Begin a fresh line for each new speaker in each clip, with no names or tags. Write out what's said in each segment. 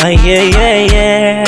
Ah, yeah, yeah, yeah.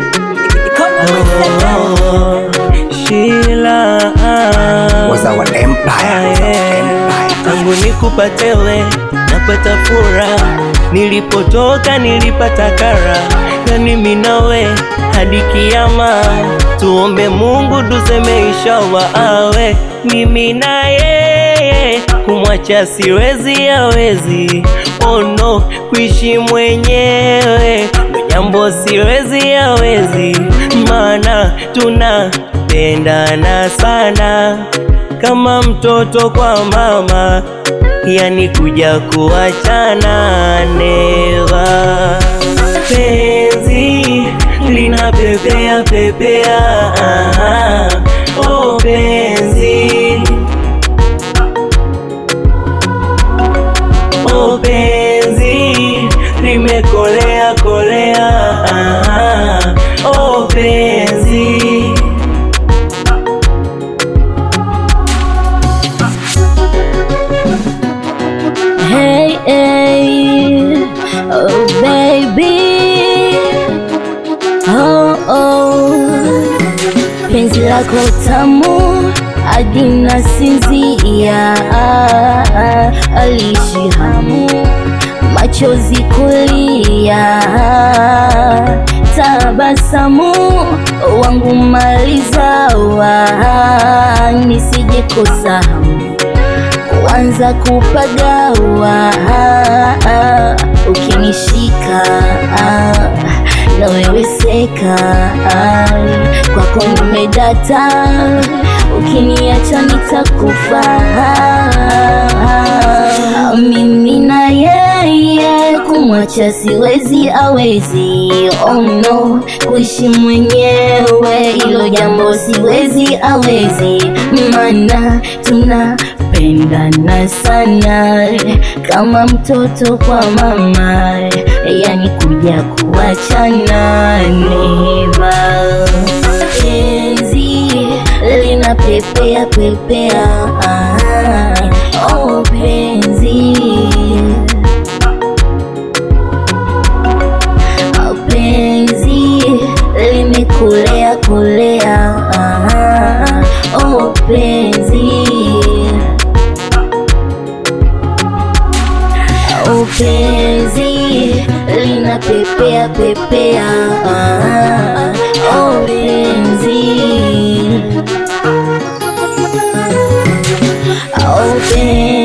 Oh, Sheila, ah.
Was our empire, was our empire.
Tangu nikupatewe napata furaha, nilipotoka nilipata kara, na mimi nawe hadi kiama, tuombe Mungu tuseme inshallah, awe mimi na yeye, kumwacha siwezi, awezi oh no, kuishi mwenyewe ndo jambo siwezi, awezi maana tunapendana sana kama mtoto kwa mama, yani kuja kuachana neva. Penzi lina pepea pepea, aha. oh penzi, oh penzi limekolea kolea, aha. oh penzi
Hey, hey, oh baby, oh oh, penzi lako tamu hadi nasinzia, alishi hamu machozi kulia, tabasamu wangu malizawa, nisije kosa hamu kuanza kupagawa ukinishika naweweseka kwako nimedata ukiniacha nitakufa mimi na yeye kumwacha siwezi awezi oh no kuishi mwenyewe ilo jambo siwezi awezi mana tunapendana sana kama mtoto kwa mama yani kuja kuachana neva penzi lina pepea pepea ah, oh penzi Oh, penzi limekulea kulea ah, oh penzi oh penzi lina pepea pepea ah, oh penzi oh penzi